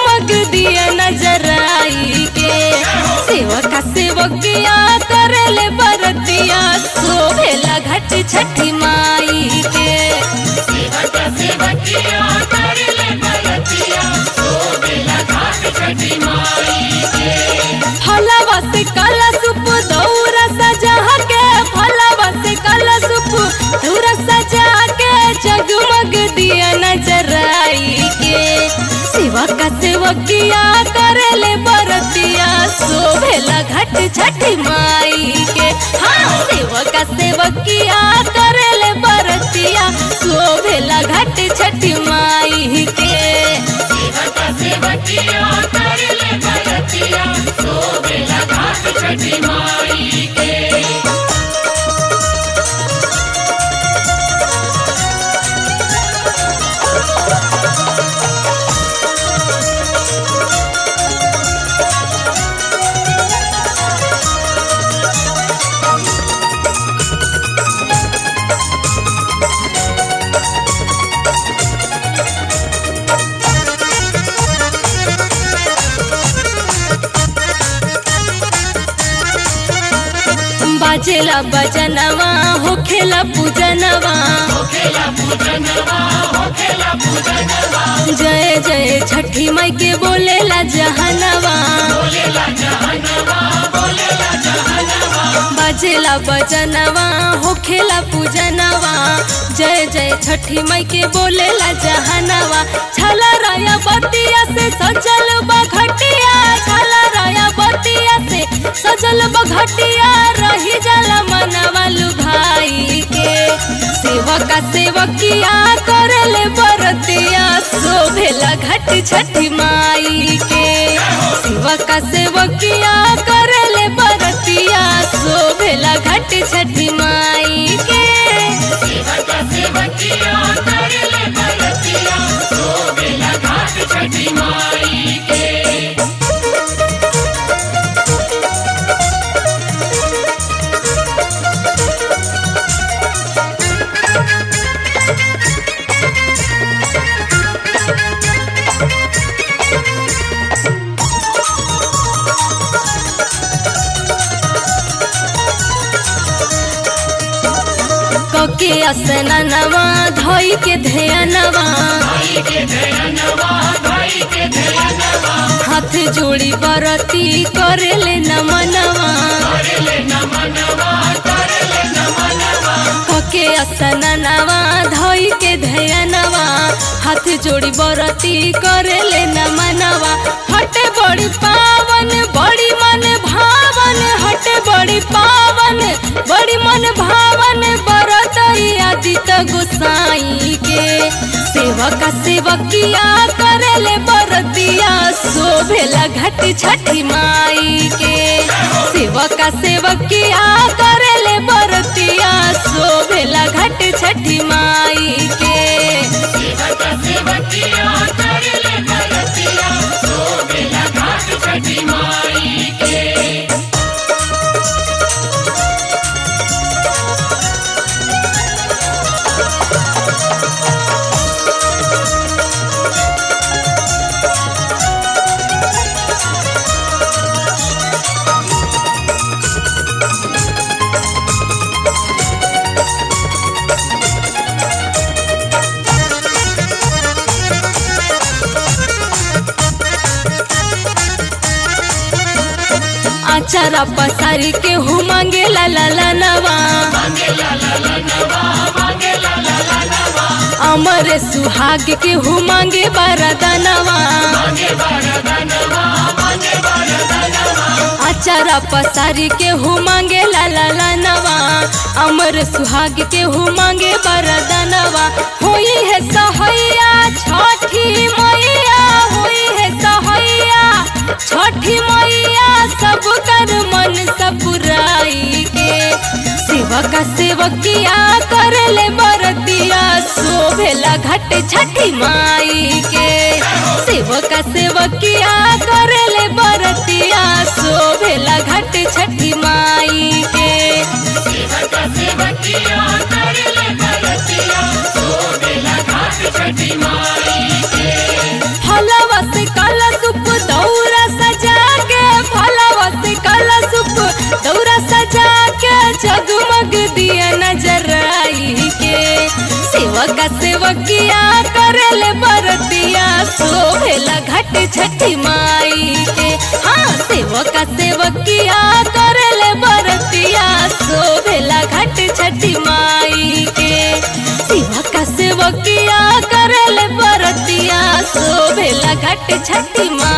जगमग दिया नजर आई के सेवका सेवकिया करले बरतिया शोभेला घट छठी माई के सेवक सेवकिया करले बरतिया शोभेला घाट छठी माई के फलवा से कलशुप दौरा सजा के फलवा से कलशुप दौरा सजा के जगमग दिया नजर आई के सेवका सेवकिया करले बरतिया शोभेला घट छठी माई के हाँ सेवका सेवकिया करले बरतिया शोभेला घट छठी माई के सेवक सेवकिया करले बरतिया शोभेला घाट छठी माई के बाजेला बजनवा होखेला पूजनवा होखेला पूजनवा होखेला पूजनवा जय जय छठी माई के बोलेला जहनवा बोलेला जहनवा बोलेला जहनवा बाजेला बजनवा होखेला पूजनवा जय जय छठी माई के बोलेला जहनवा छला राया बतिया से सजल बघटिया छला राया बतिया से सजल बघटिया रही जाला मनवा लुभाई के सेवका सेवकिया करले बरतिया शोभेला घट छठी माई के सेवका सेवकिया करले बरतिया शोभेला घट छठी माई के सेवक सेवकिया करले बरतिया शोभेला घाट छठी माई के कके असननवा धोई के ध्यानवा भाई के धयनवा भाई के धयनवा हाथ जोड़ी बरती करेले नमनवा करले नमनवा करले नमनवा कके असननवा धोई के ध्यानवा हाथ जोड़ी बरती करेले नमनवा हटे बड़ी पावन बड़ी मन भावन हटे बड़ी पावन बड़ी मन भावन बरत आदित गोसाई के सेवका सेवकिया करेले बरतिया शोभेला घट छठी माई के सेवका सेवकिया करेले बरतिया शोभेला घट छठी माई के सेवक सेवकिया करले बरतिया शोभेला घाट छठी माई के आचारा पसारी के हु मांगे ला ला ला नवा मांगेला ला ला नवा मांगेला ला ला नवा अमर सुहाग के हु मांगे बरदनवा मांगे वरदानवा मांगे वरदानवा आचारा पसारी के हु मांगे ला ला ला नवा अमर सुहाग के हु मांगे बरदनवा होई है सहैया छठी मैया होई है सहैया छठी मैया सब कर मन सपुराई के सेवका सेवकिया करले बरतिया शोभेला घट छठी माई के सेवका सेवकिया करले बरतिया शोभेला घट छठी माई के सेवक सेवकिया करले बरतिया शोभेला घाट छठी माई के फलवा से कलश सेवका सेवकिया करेले बरतिया शोभेला घाट छठी माई के हाँ सेवका सेवकिया करेले बरतिया शोभेला घाट छठी माई के सेवका सेवकिया करेले बरतिया शोभेला घाट छठी माई